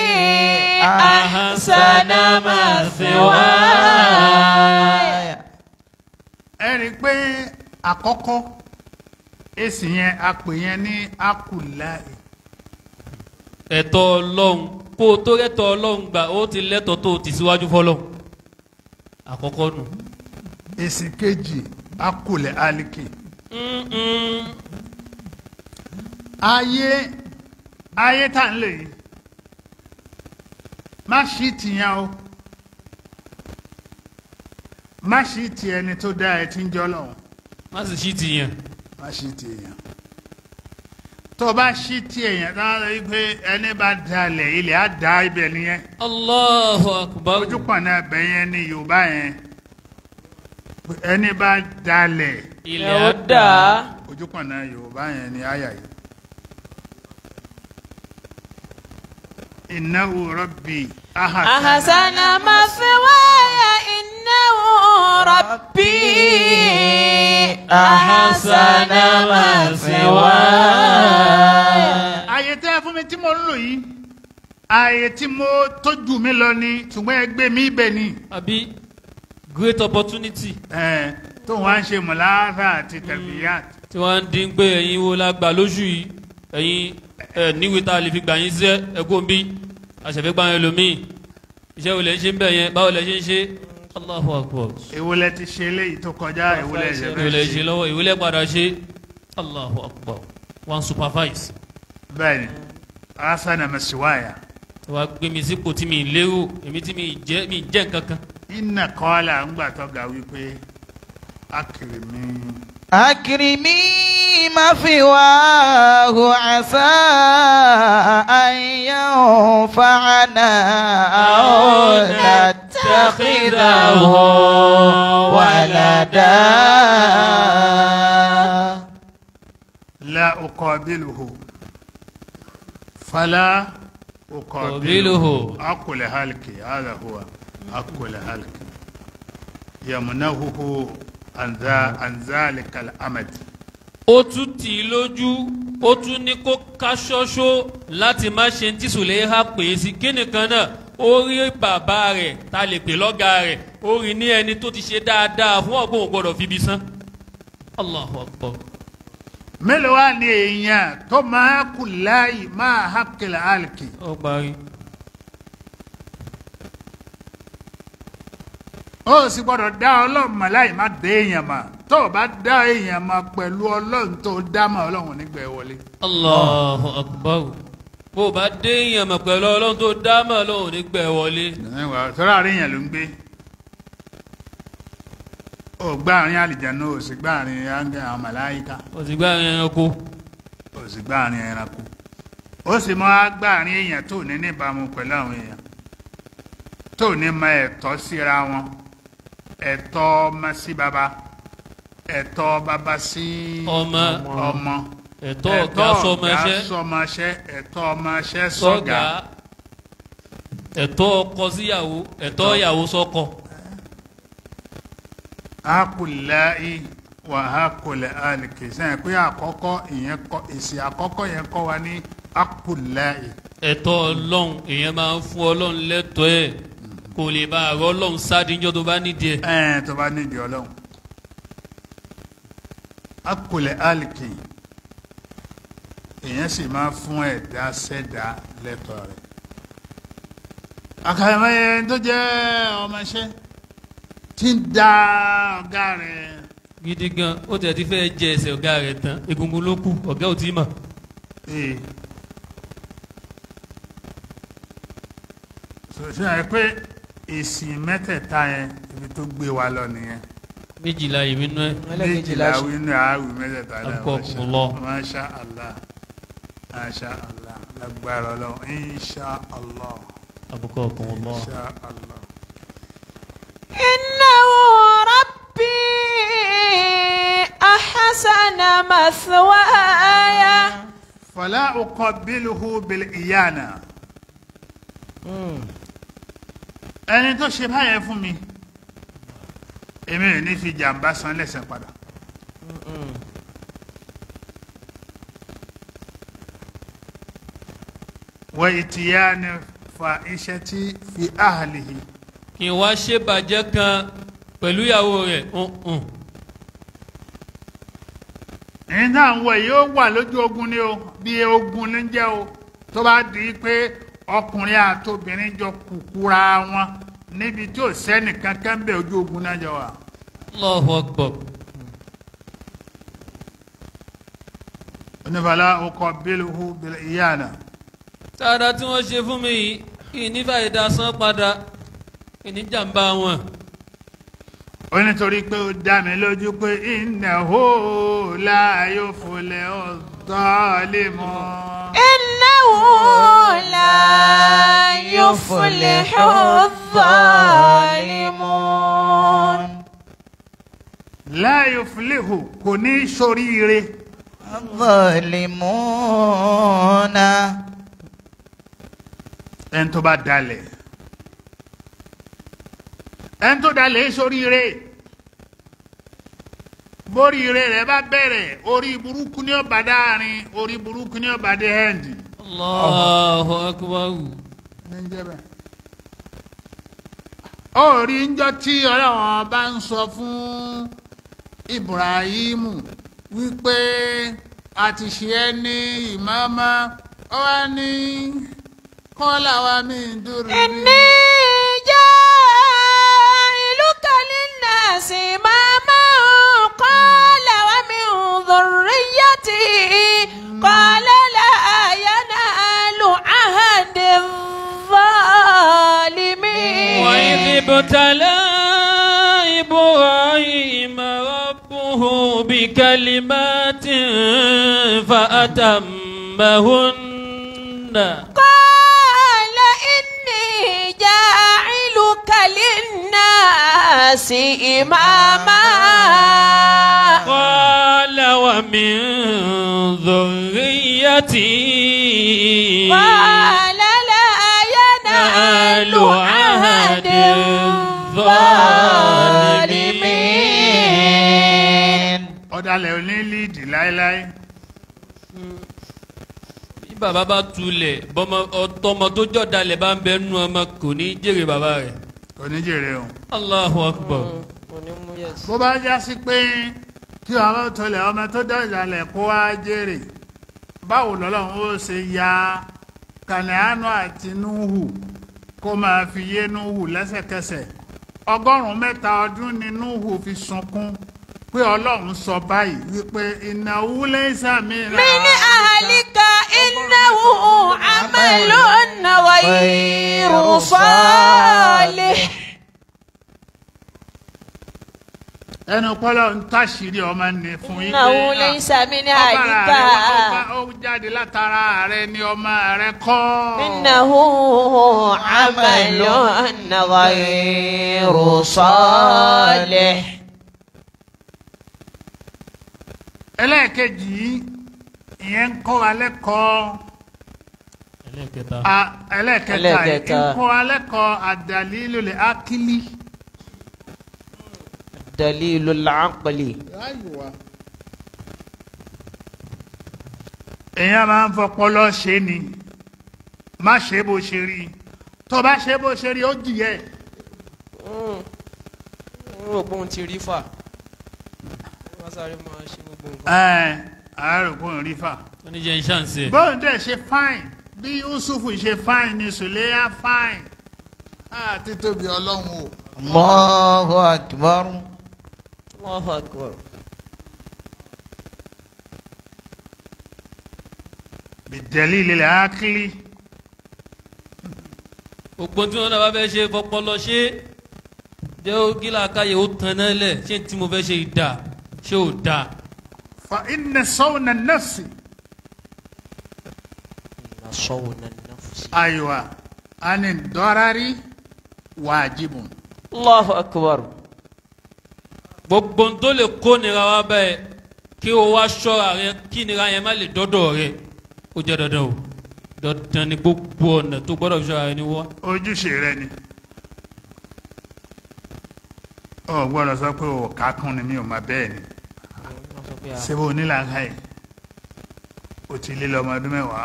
Speaker 4: أحسن مثواي
Speaker 3: ẹ rí i pé àkọ́kọ́ èsì yẹn a pè yẹn ní akùláì
Speaker 4: ẹ̀tọ́ ọlọ́run kó o tó rẹ́tọ̀ ọlọ́run gbà ó ti lẹ́tọ̀ tó o ti síwájú fọlọ́run àkọ́kọ́ nù.
Speaker 3: èsì kejì akùlẹ̀ alìkì.
Speaker 4: Mm-mm.
Speaker 3: ayé ayé tá ń lè yìí má ṣí tìyàn o má ṣí ti ẹni tó dá ẹ tí ń jọ lọ́wọ́
Speaker 4: má sì ṣí tìyàn.
Speaker 3: má ṣí ti èèyàn tó o bá ṣí ti èèyàn tó ń lọ pé ẹni bá dalẹ̀ ilẹ̀ á da ibẹ̀ nìyẹn
Speaker 4: Allahu akbar.
Speaker 3: ojú pọ̀nà ẹbẹ̀ yẹn ní Yorùbá yẹn pé ẹni bá dalẹ̀
Speaker 4: ilẹ̀
Speaker 2: ó
Speaker 4: á
Speaker 2: dà
Speaker 4: dà.
Speaker 3: ojú pọ̀nà Yorùbá yẹn ní àyà yìí. innahu rabbi
Speaker 2: أحسن مثواي إنه ربي أحسن مثواي
Speaker 3: ààyè tẹ́ ẹ fún mi tí mo ń lò yìí ààyè tí mo tójú mi lọ ni ṣùgbọ́n ẹ gbé mi ibẹ̀ ni
Speaker 4: àbí great opportunity.
Speaker 3: ẹ tó wá ń ṣe mùláfà àti tẹ̀bíyàt
Speaker 4: tí wọ́n ń dín pé ẹ̀yin wo la gbà lóṣù yìí ẹ̀yin ẹ̀ níwèé tá a lè fi gbà yín sẹ́ ẹ̀kọ́ bí àṣẹfẹ́ gbà yín lómi iṣẹ́ wo lẹ ṣe ń bẹ̀ yẹn báwo lẹ ṣe ń ṣe Allahu Akbar
Speaker 3: ìwúlẹ̀ ti ṣe eléyìí tó kọjá ìwúlẹ̀
Speaker 2: Ṣe
Speaker 4: ìwé lẹ ṣe
Speaker 3: ìṣẹ̀fẹ̀
Speaker 4: lọ́wọ́ ìwé lẹ padà ṣe Allahu Akbar one supervise
Speaker 3: bẹ́ẹ̀ ni asana masiwaya
Speaker 4: wàá gbé mi sípò tí mi lérò èmi tí mi jẹ́ mi jẹ́ nǹkan kan
Speaker 3: iná kọ́lá ńgbà tó ga wípé akiri mi
Speaker 1: أكرمي مثواه عسى أن ينفعنا أو نتخذه ولدا
Speaker 3: la uqabiluhu fala uqabiluhu
Speaker 4: Uqabiluhu.
Speaker 3: akul halki hadha huwa akul halki yamnahuhu an dha an dhalika al-amad
Speaker 4: ó tún tì í lójú ó tún ní kó ká ṣọ́ṣó láti má ṣe tí Sùlẹ́hà pè é sí kí nìkan náà ó rí bàbá rẹ̀ ta lè pè lọ́gàá rẹ̀ ó rí ní ẹni tó ti ṣe dáadáa fún ọgbọ́n ò gbọ́dọ̀ fibi san Allahu Akbar
Speaker 3: mélòó wá ní èèyàn tó máa kú láàyè máa hakil halki
Speaker 4: ó parí
Speaker 3: ó sì gbọ́dọ̀ dá ọlọ́run mọ̀ láì má dé èèyàn mọ̀ tó o bá dá èèyàn mọ̀ pẹ̀lú ọlọ́run tó dá mọ̀ ọlọ́run nígbà ẹ wọlé.
Speaker 4: Allahu Akbar bó o bá dé èèyàn mọ̀ pẹ̀lú ọlọ́run tó dá mọ̀ lóhùn nígbà ẹ̀ wọlé
Speaker 3: sọ́rọ́ àárín èèyàn ló ń gbé ó gbá àárín àlìjáná ó sì gbá àárín áńgẹ́ àwọn màláyíká
Speaker 4: ó sì gbá ẹranko
Speaker 3: ó sì gbá àárín ẹranko ó sì mọ́ á gbá àárín èèyàn tó ní níbàámu pẹ̀lú àwọn èèyàn tó ní mọ ẹ̀tọ́ síra wọn ẹ̀tọ́ ọmọ sí baba ẹ̀tọ́ baba sí
Speaker 4: ọmọ
Speaker 3: ọmọ
Speaker 4: ẹ̀tọ́ ọ̀gá sọmọṣẹ́
Speaker 3: sọmọṣẹ́ ẹ̀tọ́ ọmọṣẹ́
Speaker 4: sọ́gà
Speaker 3: sọ́gà
Speaker 4: ẹ̀tọ́ ọkọ síyàwó ẹ̀tọ́ ìyàwó sọ́kọ.
Speaker 3: hakùláì wà hakùlẹ̀ àlìkè sẹ́yìn pé àkọ́kọ́ ìyẹn kọ́ èsì àkọ́kọ́ yẹn kọ́ wa ní hakùláì
Speaker 4: ẹ̀tọ́ ọlọ́run èèyàn máa ń fún ọlọ́run lẹ́tọ̀ọ́ ẹ̀ kò lè bá àrọ́ ọlọ́run sádìjọ́ tó bá nídìí ẹ̀.
Speaker 3: ẹ̀ẹ́n tó bá nídìí ọlọ́run hakùlẹ̀ àlìkè èèyàn sì máa fún ẹ̀dá sẹ́dá lẹ́tọ̀ọ́ rẹ̀ àkàràmọ́yẹ tó jẹ́ ọmọọṣẹ́ tí ń da ọ̀gá rẹ̀
Speaker 4: gidi gan ó tẹ̀ ti fẹ́ jẹ ẹsẹ̀ ọ̀gá rẹ̀ tán egungun ló kù ọ̀gá ò tí ì mọ̀.
Speaker 3: ee sọ̀tún ẹ̀ pé èsì mẹ́tẹ̀ẹ̀ta yẹn ibi tó gbé wa lọ nìyẹn
Speaker 4: méjìlá ìwé nú ẹ̀
Speaker 2: ẹlẹ́kejìlá
Speaker 3: méjìlá wínú àáwì mẹ́tẹ̀ẹ̀ta náà
Speaker 4: Akramakumullah.
Speaker 3: masha allah masha allah lágbára ọlọ́run insha allah
Speaker 4: àbùkọ́ ọkàn ọlọ́
Speaker 3: insha allah.
Speaker 1: إنه ربي أحسن مثواي
Speaker 3: fala uqabbiluhu bil iyana ẹni tó ṣe báyẹn fún mi èmi ò ní fi jàǹbá san lẹ́sẹ̀ padà. wa itiyani fa ishati fi ahlihi
Speaker 4: kí n wá ṣe bàjẹ́ kan pẹ̀lú ìyàwó rẹ̀ hùn
Speaker 3: ẹni náà ń wọ yìí ó wà lójú ogun ni o bí ogun ní jẹ́ o tó bá di pé ọkùnrin àtobìnrin jọ kúkúra wọn níbi tí ò sẹ́nì kankan bẹ̀ ojú ogun náà jọ wà.
Speaker 4: Allahu Akbar
Speaker 3: onífàlà ọkọ̀ bílùú bílù ìyáàna
Speaker 4: dáadáa tí wọ́n ṣe fún mi yìí kí ní fàyèdá san padà kí ní jàǹbá wọn.
Speaker 3: ó nítorí pé ó dá mi lójú pé innahu la yuflihu zalimun.
Speaker 1: إنه لا يفلح الظالمون
Speaker 3: la yuflihu kò ní ṣoríire.
Speaker 1: الظالمون
Speaker 3: ẹni tó bá dalẹ̀ ẹni tó dalẹ̀ ṣoríire bóríire rẹ̀ bá bẹ̀rẹ̀ orí burúkú ní ọba dáàrin orí burúkú ní ọba dé hẹ́ǹdì.
Speaker 4: Allahu Akbar
Speaker 3: ó rí njọ́ tí ọlọ́wọ́n bá ń sọ fún Ibrahimu wípé a ti ṣe ẹ́ ní ìmáàmá ọ wá ní kọ́lá wa mi ń dúró
Speaker 1: إني جاعلك للناس إماما قال ومن ذريتي قال لا ينال عهد الظالمين
Speaker 4: وإذ ابتلى إبراهيم ربه بكلمات فأتمهن
Speaker 1: قال إني جاعلك للناس إماما
Speaker 4: قال ومن ذريتي
Speaker 1: قال لا ينال عهد الظالمين
Speaker 3: ọ̀dàlẹ̀ ò ní líìdì láéláé
Speaker 4: bí bàbá bá tulẹ̀ bọ́mọ ọtọmọ tó jọ̀dálẹ̀ bá ń bẹ nú ọmọ kò ní jèrè bàbá rẹ̀
Speaker 3: oníjèrè o.
Speaker 4: Allahu Akbar
Speaker 2: onímú yẹsì.
Speaker 3: bó bá já sí pé kí ọmọ tọlẹ̀ ọmọ tó dọ̀jàlẹ̀ kó wá jèrè báwo lọ́lọ́run ó ṣe ya kànáánù àti núhù kó máa fi yé núhù lẹ́sẹ̀kẹsẹ̀ ọgọ́rùn-ún mẹ́ta ọdún ni núhù fi sunkún pé ọlọ́run sọ báyìí wípé ìnáwó lẹ́sà mi rà
Speaker 1: من أهلك إنه عمل غير صالح
Speaker 3: ẹnu pọ́lọ́ ń táṣìírí ọmọ ní fún yín
Speaker 1: إنه
Speaker 3: pé,
Speaker 1: ليس من
Speaker 3: ah, ọbàrà
Speaker 1: أهلك
Speaker 3: rẹ wá, ó jáde látara rẹ ni ọmọ rẹ kọ́.
Speaker 1: إنه عمل غير صالح
Speaker 3: ẹlẹ́ẹ̀kejì yìí, ìyẹn ń kọ́ wa lẹ́kọ̀ọ́
Speaker 4: ẹlẹ́kẹta
Speaker 3: a- ẹlẹ́ẹ̀kẹta yìí
Speaker 2: Ẹlẹ́ẹ̀kẹta.
Speaker 3: ń kọ́ wa lẹ́kọ̀ọ́ àdàlílò lè ákílí.
Speaker 2: dalilu lacaqli.
Speaker 3: èèyàn máa ń fọpọlọ ṣe ni má ṣe bó ṣe rí tó bá ṣe bó ṣe rí ó jìyẹ
Speaker 2: n rò pé òun ti rí fà. wọ́n sáré máa ṣe gbogbo nǹkan.
Speaker 3: ẹ àárò kò ń rí fà.
Speaker 4: oníjẹ ń ṣàǹṣe
Speaker 3: bóun dẹ̀ ṣe fáìn bí yusufu ṣe fáìn ni sùlẹ́yà fáìn àti tóbi ọlọ́run o.
Speaker 1: الله أكبر
Speaker 2: Allahu akbar.
Speaker 3: bìdẹ́lì lè ákílí.
Speaker 4: gbogbo tí wọn náà bá fẹ́ ṣe fọpọlọ ṣe jẹ́ ó gíla káyé ó tan náà lẹ̀ ṣé tí mo fẹ́ ṣe ìdá ṣé ò dáa
Speaker 3: fa inna sawna nafsi
Speaker 2: na sawna nafsi.
Speaker 3: aywa ani dọ́rari wajibun.
Speaker 2: Allahu akbar.
Speaker 4: gbogbo n tó lè kó nira wá bẹ́ẹ̀ kí o wá ṣọ́ra rẹ kí nira yẹn má lè dọ́dọ̀ rẹ ó jẹ́ dandan o dandan ni gbogbo ọ̀nà tó gbọ́dọ̀ fi ṣọ́ra rẹ ni wá.
Speaker 3: ojúṣe rẹ ni. ọ gbọ́dọ̀ sọ pé o kà kún ni mi ò máa bẹ́ẹ̀ ni.
Speaker 2: wọ́n sọ pé a
Speaker 3: sebo onílàáká yìí o ti lé lọ ọmọ ọdún mẹ́wàá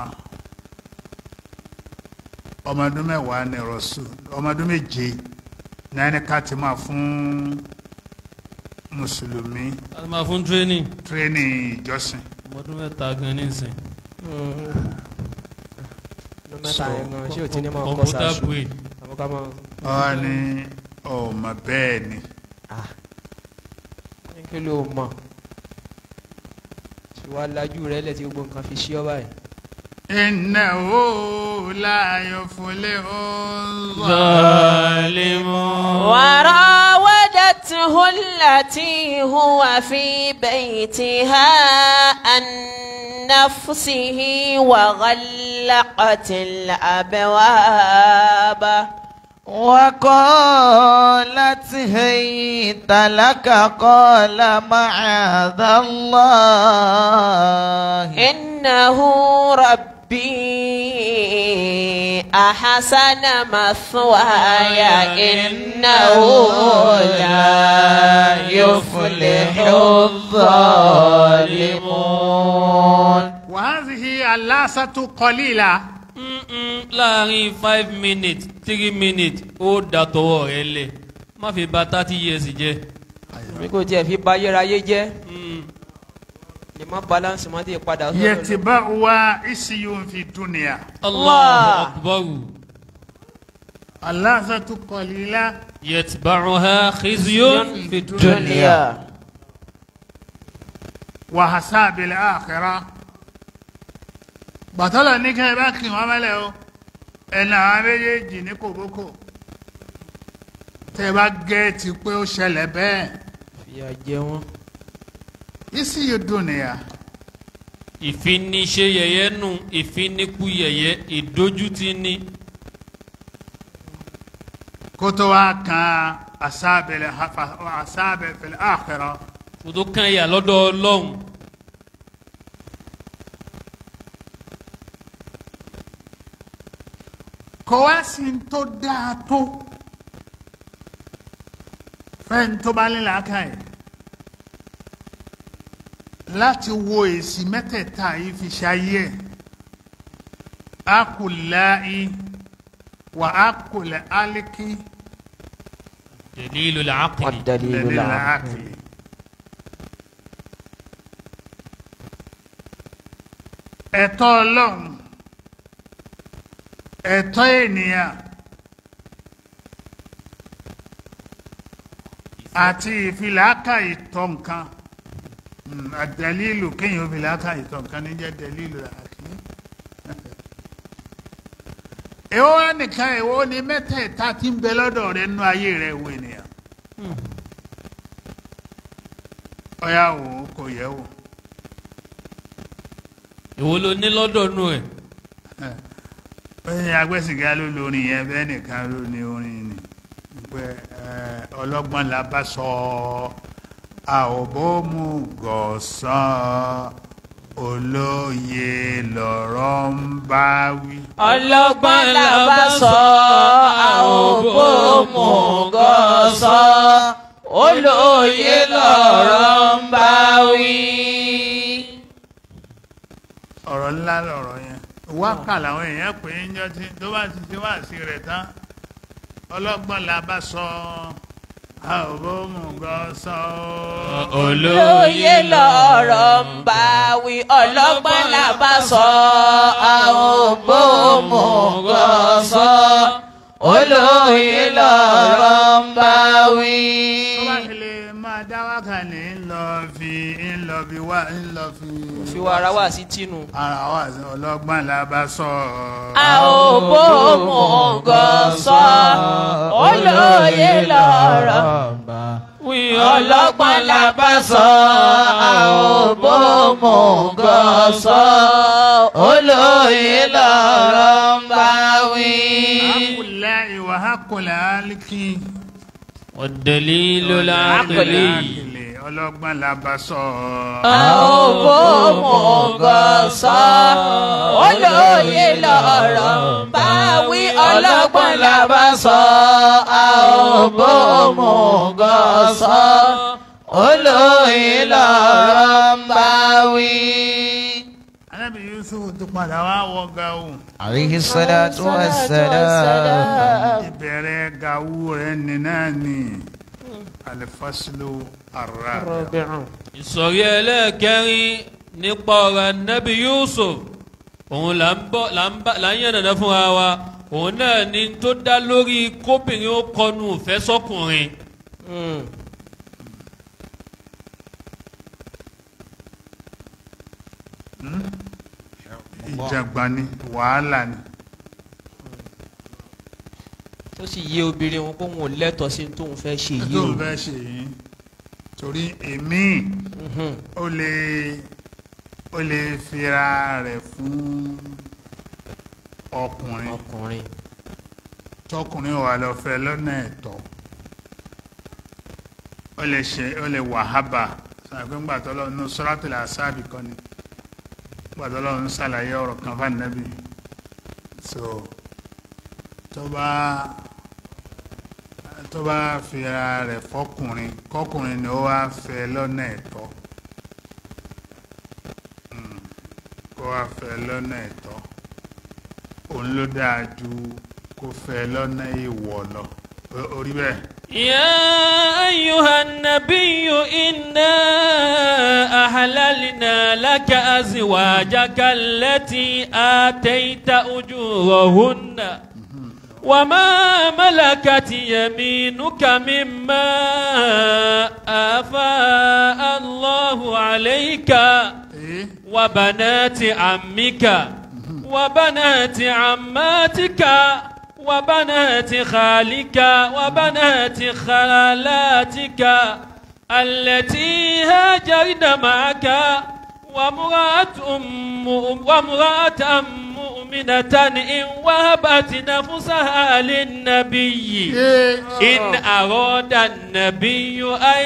Speaker 3: ọmọ ọdún mẹ́wàá ní rọ̀ṣù ọmọ ọdún méje náà ní ká ti máa fún mùsùlùmí
Speaker 4: a ti máa fún tírénì
Speaker 3: tírénì ìjọsìn
Speaker 4: ọmọdún mẹ́ta gan nísìn
Speaker 2: ló mẹ́ta yẹn gan ṣé o ti ní máa kọ́
Speaker 4: kọ̀ǹpútà
Speaker 2: sàṣù.
Speaker 4: brain
Speaker 2: àmọ́ ká máa.
Speaker 3: ọ ní ọmọ bẹ́ẹ̀ ni
Speaker 2: ah ní kí ló mọ̀ tí wàá lajú rẹ lẹ̀ tí gbogbo nǹkan fi ṣí ọ báyìí.
Speaker 3: innahu la yuflihu
Speaker 4: zalimun.
Speaker 1: وراودته التي هو في بيتها عن نفسه وغلقت الأبواب
Speaker 5: وقالت هيت لك قال معاذ الله
Speaker 1: إنه ربي أحسن مثواي إنه لا يفلح الظالمون
Speaker 3: wa hadhihi alasatu qalila
Speaker 4: Mm-mm, láàrin five minutes three minutes ó da tọwọ́ rẹ lẹ̀ má fi bà thirty years jẹ́
Speaker 2: mi kò tiẹ̀ fi ba ayérayé jẹ́
Speaker 4: Mm.
Speaker 2: ni má balance má ti padà sọ́dọ̀ lọ.
Speaker 3: yẹtìbáwa isiyun fi dunia
Speaker 4: Allahu akbar
Speaker 3: aláṣàtú kọlílá
Speaker 4: yatba'uha khizyun fi dunya
Speaker 2: dunya
Speaker 3: wàhásá abilẹ̀ àkẹ́rà bàtọ́lọ̀ ní kẹ́ ẹ bá kì wọ́n mẹ́lẹ̀ o ẹ̀nà àwọn méjèèjì ní kòbókò tẹ́ ẹ bá gẹ́ẹ̀tì pé ó ṣẹlẹ̀ bẹ́ẹ̀
Speaker 2: fìyà jẹ wọn.
Speaker 3: isiyu dunia
Speaker 4: ìfiniṣe yẹ̀yẹ́ nù ìfinikú yẹ̀yẹ́ ìdójútì ní
Speaker 3: kótó wa kan asábẹ̀lẹ̀ asábẹ̀lẹ̀ àkẹ́rà
Speaker 4: kó tó kàn yà lọ́dọ̀ ọlọ́run
Speaker 3: kò wá sí ní tó dáa tó fẹ́ni tó bá nílẹ̀ aka yìí láti wo èsì mẹ́tẹ̀ẹ̀ta yìí fi ṣayé ẹ̀ akùláì wà akùlẹ̀ álíkì
Speaker 4: dalilul aqli
Speaker 2: والدليل
Speaker 3: lẹ́lẹ́
Speaker 2: العقل
Speaker 3: àkìlì. ẹ̀tọ́ ọlọ́run ẹ̀tọ́ ènìyàn àti ìfìlàkà ìtọ̀ nǹkan Mm, àdàlílù kéèyàn ìfìlàkà ìtọ̀ nǹkan ní jẹ́ dàlílù àkìlì. èwo wá nìkan èwo ni mẹ́tẹ̀ẹ̀ta tí ń bẹ lọ́dọ̀ rẹ nínú ayé rẹ wo ènìyàn. ọ̀yà wò ó kò yẹ wò.
Speaker 4: èwo ló ní lọ́dọ̀ nù ẹ̀
Speaker 3: bẹ́ẹ̀ agbẹ́sìnká ló lórin yẹn bẹ́ẹ̀ nìkan ló ní orin ni pé ọlọ́gbọ́n la bá sọ àwòbómú gọ̀ọ́sán olóye lọ̀rọ̀ ń bá wí.
Speaker 1: ọlọ́gbọ́n la bá sọ àwòbómùgọ̀ sọ olóye lọ̀rọ̀ ń bá wí.
Speaker 3: ọ̀rọ̀ ńlá lọ̀rọ̀ yẹn wákà làwọn èèyàn pè é jọ tí tó bá ti ti wá sí rẹ̀ tán ọlọ́gbọ́n la bá sọ àwòbómú gọ̀ọ́sán
Speaker 1: olóye lọ̀rọ̀ ń bá wí ọlọ́gbọ́n la bá sọ àwòbómùgọ̀ sọ olóye lọ̀rọ̀ ń bá wí.
Speaker 3: tó bá ti lè máa dá wákà ní ńlọ fi ńlọ fi wá ńlọ fi
Speaker 2: fi wa ara wa sí tinu.
Speaker 3: ara wa sí ọlọ́gbọ́n la bá sọ.
Speaker 1: àwòbómùgọ̀ sọ olóye lọ̀rọ̀
Speaker 4: wí
Speaker 1: ọlọ́gbọ́n la bá sọ àwòbómùgọ̀ sọ olóye lọ̀rọ̀ ń bá wí.
Speaker 3: hakùlẹ̀ ìwà hakùlẹ̀ aliki.
Speaker 4: والدليل العقلي
Speaker 3: Àkìlẹ̀, ọlọ́gbọ́n la bá sọ.
Speaker 1: àwòbómùgọ̀ sọ olóye lọ̀rọ̀ ń bá wí ọlọ́gbọ́n la bá sọ àwòbómùgọ̀ sọ olóye lọ̀rọ̀ ń bá wí.
Speaker 3: Ànábì Yusuf tó padà wá wọ gawu.
Speaker 5: عليه الصلاة والسلام
Speaker 3: ìbẹ̀rẹ̀ gawu rẹ̀ nínà ni alifasilu ara.
Speaker 4: ìsọ̀rí ẹlẹ́ẹ̀kẹrin nípa ọ̀rọ̀ nẹ́bí Yusuf òun là ń bọ̀ là ń bá là ń yànnàná fúnra wa òun náà ni tó dá lórí kóbìnrin ó kọnu ìfẹ́ sọ́kùnrin
Speaker 3: ìjàgbá ni wàhálà ni.
Speaker 2: tó sì yé obìnrin wọn kó wọn ò lẹ́tọ̀ọ́ sí ní tóun fẹ́ ṣe yìí
Speaker 3: tó
Speaker 2: o.
Speaker 3: o fẹ́ ṣe yìí torí èmi
Speaker 2: Mhm.
Speaker 3: ó lè ó lè fira rẹ̀ fún ọkùnrin
Speaker 2: ọkùnrin.
Speaker 3: tọkùnrin wà lọ fẹ́ lọ́nà ẹ̀tọ́ ó lè ṣe ó lè wàhábà sàgbé ńgbà tó lọ nù suratul Ahzab kan ni ńgbà tó lọ ń ṣàlàyé ọ̀rọ̀ kan fún ànábì so tó bá tó bá fira rẹ̀ fọkùnrin kọkùnrin ni ó wá fẹ́ lọ́nà ẹ̀tọ́ Mm, kó wá fẹ́ lọ́nà ẹ̀tọ́ òun ló dáa ju kó fẹ́ lọ́nà ìwọ̀ lọ O- orí bẹ́ẹ̀
Speaker 4: يا أيها النبي إنا أحللنا لك أزواجك التي آتيت أجورهن وما ملكت يمينك مما آفاء الله عليك
Speaker 3: ee
Speaker 4: وبنات عمك وبنات عماتك وبنات خالك وبنات خالاتك التي هاجرن معك وامرأة أم وامرأة مؤمنة إن وهبت نفسها للنبي إن أراد النبي أن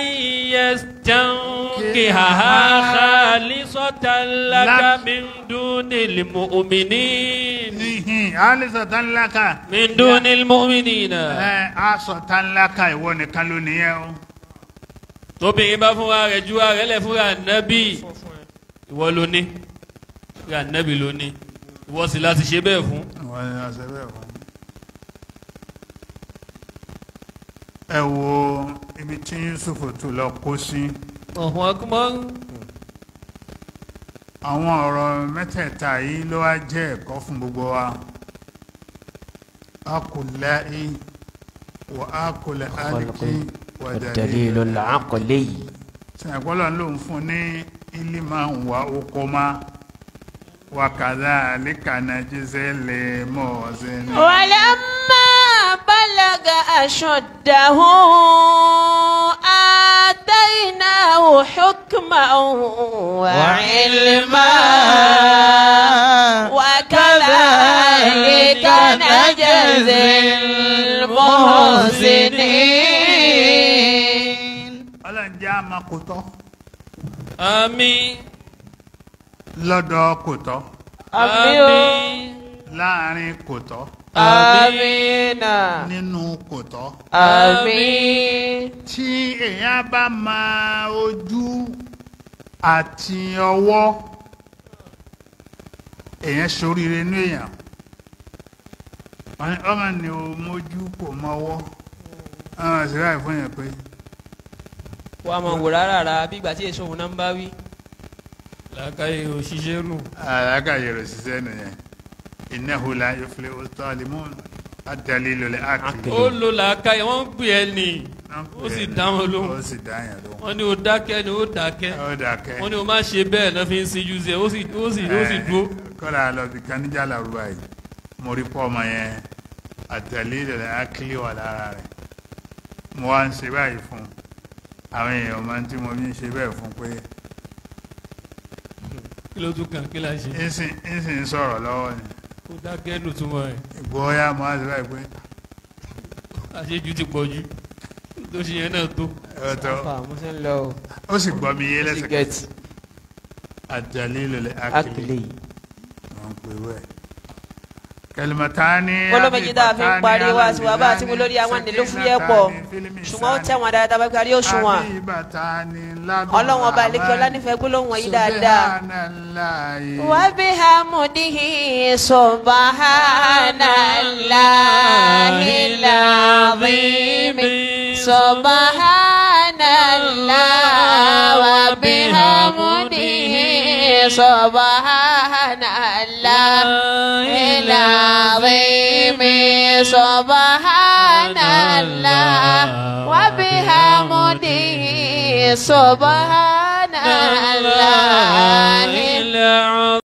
Speaker 4: يستنكحها خالصة لك من دون المؤمنين
Speaker 3: nihin alisa tan laka
Speaker 4: من دون المؤمنين
Speaker 3: ẹ aṣọ tan laka ìwọ nìkan ló nìyẹn o
Speaker 4: tóbìnrin bá fúnra rẹ̀ ju ara rẹ̀ lẹ̀ fúnra nẹ́bí ìwọ ló ní fúnra nẹ́bí ló ní ìwọ sì láti ṣe bẹ́ẹ̀ fún.
Speaker 3: ìwọ ni ọ̀sẹ̀ bẹ́ẹ̀ fún ẹ wo ibi tí Yusuf tún lọ kó sí
Speaker 4: ọ̀hún akúmọ́
Speaker 3: àwọn ọ̀rọ̀ mẹ́tẹ̀ẹ̀ta yìí ló wá jẹ́ ẹ̀kọ́ fún gbogbo wa akùnláì wà ákùnlẹ̀ àdìkí wà
Speaker 2: الدليل العقلي
Speaker 3: sẹ̀gbọ́lọ̀ ló ń fún ní ilima wa okoma wa kadhalika najzi lil muhsinin.
Speaker 1: ولما بلغ أشده آتيناه حكما وعلما وكذلك نجزي المحسنين
Speaker 3: ọlọ́run jẹ́ àmọ́ kò tọ́
Speaker 4: àmín
Speaker 3: lọ́dọ̀ kò tọ́
Speaker 4: àmín
Speaker 3: láàrin kò tọ́
Speaker 1: آمين
Speaker 3: nínú kò tọ́
Speaker 1: آمين
Speaker 3: tí èèyàn bá máa ojú àti ọwọ́ èèyàn ṣoríire ní èèyàn Wọ́n ní, ọmọ ni o mójú kò mọ́wọ́ ọmọ ìṣẹ́lá ìfún yẹn pé
Speaker 2: wà á mọ̀ wò rárá rà bí ìgbà tí èso òun náà ń bá wí.
Speaker 4: làákàyè òṣìṣẹ́ nù.
Speaker 3: àlágàyè rẹ̀ ṣiṣẹ́ nìyẹn innahu la yuflihu zalimun ad-dalilu al-aqli.
Speaker 4: ó lo làákàyè wọ́n ń pè ẹ́ nì ó sì dá wọn lóhùn.
Speaker 3: ó sì dá yẹn lóhùn.
Speaker 4: wọ́n ní o dákẹ́ ni ó dákẹ́
Speaker 3: ó dàkẹ́.
Speaker 4: wọ́n ní o má ṣe bẹ́ẹ̀ náà fi ń ṣíjú sí ẹ ó sì ó sì ó sì dúró.
Speaker 3: kọ́lá lọ bí kaníjà làrúbá yìí mo rí pọ́ ọmọ yẹn ad-dalilu al-aqli wà lára rẹ̀ mo wá ń ṣe báyìí fún un àwọn èèyàn máa ń tí mo fi ń ṣe bẹ́ẹ̀ fún pé
Speaker 4: kí ló tún kàn kí la ṣe.
Speaker 3: ìsìn ìsìn sọ̀rọ̀ lọ́wọ́ ni
Speaker 4: ó dákẹ́ nù túmọ̀ ẹ̀
Speaker 3: ìgbóyà mo wá ṣe báyìí pé
Speaker 4: àṣejù ti pọ̀ jù tó ṣe yẹn náà tó.
Speaker 3: ọ̀tọ̀
Speaker 2: fà mo ṣe ń lọ o.
Speaker 3: ó sì gbọ́ mi yé
Speaker 2: ó sì
Speaker 3: lẹ́sẹ̀kẹsẹ̀
Speaker 2: gẹ̀ẹ́tì
Speaker 3: ad-dalilu al-aqli
Speaker 2: akele
Speaker 3: wọ́n pè wẹ́ kẹlìmọ̀tání
Speaker 1: olómejì tá a fi ń parí wá sí wa bá a ti mú lórí àwọn nílò fúyẹ́ pọ̀ ṣùgbọ́n ó tẹ̀wọ̀n dáadáa bá kárí òṣùwọ̀n ọlọ́run ọba àlekí ọlá nífẹ̀ẹ́ gbólóhùn wọ̀nyí dáadáa. وبحمده سبحان الله العظيم سبحان الله وبحمده سبحان الله العظيم سبحان الله وبحمده سبحان الله